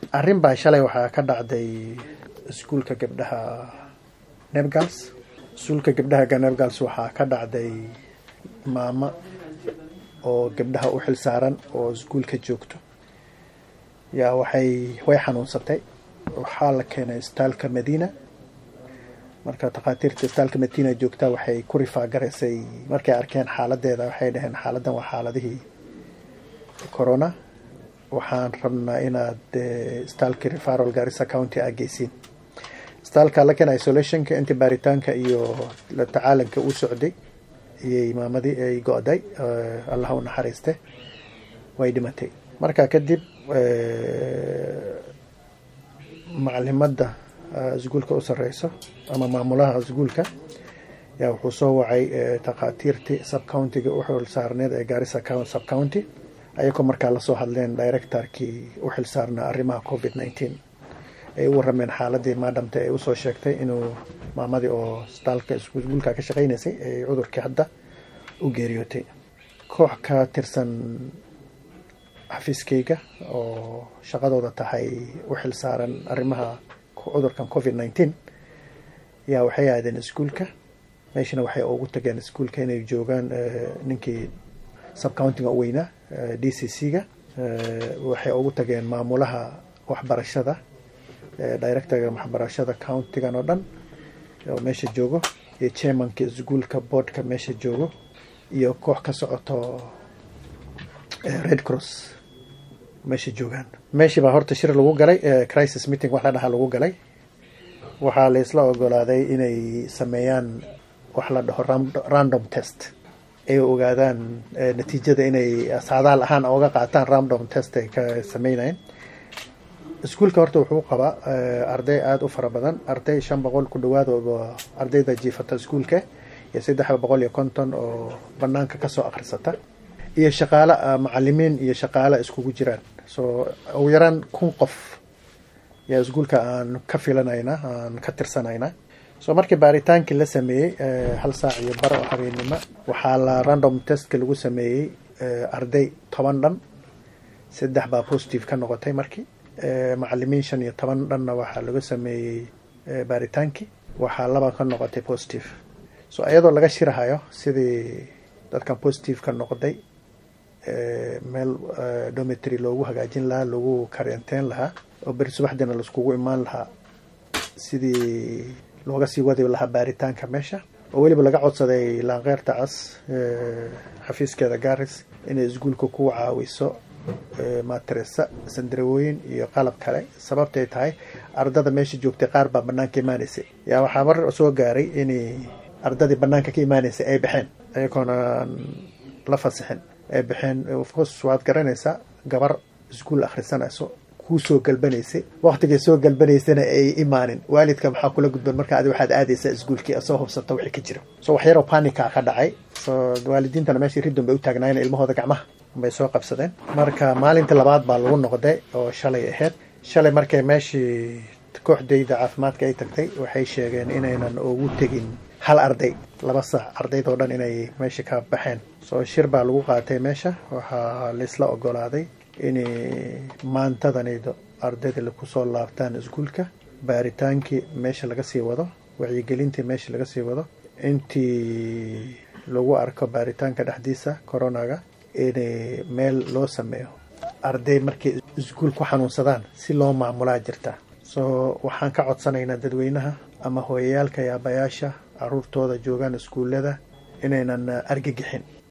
arrin baa shalay waxaa ka dhacday iskuulka gabdhaha nebgals iskuulka gabdhaha nebgals waxaa ka dhacday maamo oo gabdhaha u xil saaran oo iskuulka joogto yaa waxay way xanuunsatay waxaa la keenay isbitaalka madiina marka takhaatiirta isbitaalka madiina joogta waxay ku rifaagaraysay markay arkeen xaaladeeda waxay dhaheen xaaladan waa xaaladihii corona waxaan rabnaa inaad isbitaalka referal garissa county aa geysiin isbitaalka lakin isolationka intii baaritaanka iyo la tacaalanka uu socday iyay maamadii ay go-day allah u naxariiste way dhimatay marka kadib macalimadda iskuulka u sareyso ama maamulaha iskuulka yaa wuxuu soo wacay takhaatiirtii subcountiga u xil saarneed ee garissa subcounty ayagoo markaa lasoo hadleen directorkii u xil saarnaa arrimaha covid nineteen ay u warameen xaaladii maadhamta ay usoo sheegtay inuu maamadii oo isbitaalka iskuulka ka shaqeynaysay ay cudurkii hadda u geeriyootay koox ka tirsan xafiiskayga oo shaqadooda tahay u xil saaran arrimaha cudurkan covid nineteen yaa waxay aadeen iskuulka meeshana waxay ugu tageen iskuulka inay joogaan ninkii subcountiga u weynaa d c c ga waxay ugu tageen maamulaha waxbarashada directorga waxbarashada countigan oo dhan oo meesha joogo iyo chairmanka iskuolka boardka meesha joogo iyo koox ka socoto red cross meesha joogaan meeshii baa horta shir lagu galay crisis meeting wax la dhahaa lagu galay waxaa la isla ogolaaday inay sameeyaan wax la dhaho random test ay ogaadaan natiijada inay saadaal ahaan oga qaataan random test ay ka sameynayeen iskuulka horta wuxuu qabaa arday aada u fara badan arday shan boqol ku dhawaad oo ardayda jiifata iskuulka iyo saddex boqol iyo konton oo banaanka kasoo akhrisata iyo shaqaale macalimiin iyo shaqaale iskugu jiraan so ugu yaraan kun qof yaa iskuulka aan ka filanayna aan ka tirsanayna so markii baaritaankii la sameeyey hal saac iyo bar oo habeennimo waxaa la random testka lagu sameeyey arday toban dhan saddex baa positive ka noqotay markii macalimiin shan iyo toban dhanna waxaa laga sameeyey baaritaankii waxaa laba ka noqotay positive so iyadoo laga shirahayo sidii dadkan positive ka noqday meel dometry loogu hagaajin lahaa loogu karenteyn lahaa oo beri subaxdiina laiskugu imaan lahaa sidii looga sii wadi lahaa baaritaanka meesha oo weliba laga codsaday laankeyrta cas xafiiskeeda garis inay iskuulka ku caawiso matresa sandarawooyin iyo qalab kale sababtay tahay ardada meesha joogtay qaar baa banaanka imaanaysay yaa waxaa mar soo gaaray inay ardadii banaanka ka imaanaysay ay baxeen ayagoona la fasixin ay baxeen ofcourse waad garanaysaa gabar iskuol akhrisanayso kuu soo galbanaysay waktigay soo galbanaysana ay imaanin waalidka maxaa kula gudban marka adi waxaad aadaysaa iskuolkii soo hubsata wixii ka jira so wax yaroo panica ka dhacay so waalidiintana meeshii ridon bay u taagnaayeen ilmahooda gacmaha bay soo qabsadeen marka maalintii labaad baa lagu noqday oo shalay ahayd shalay markay meeshii kooxdayda caafimaadka ay tagtay waxay sheegeen inaynan ugu tegin hal arday laba saac ardaydoo dhan inay meesha ka baxeen soo shir baa lagu qaatay meesha waxaa laisla ogolaaday inay maantadanaydo ardayda kusoo laabtaan iskuulka baaritaankii meesha laga sii wado wacyigelintii meesha laga sii wado intii lagu arko baaritaanka dhexdiisa coronaga inay meel loo sameeyo arday markay iskuul ku xanuunsadaan si loo maamulaa jirta soo waxaan ka codsanaynaa dadweynaha ama hooyayaalka iyo abayaasha caruurtooda joogaan iskuullada inaynan argagixin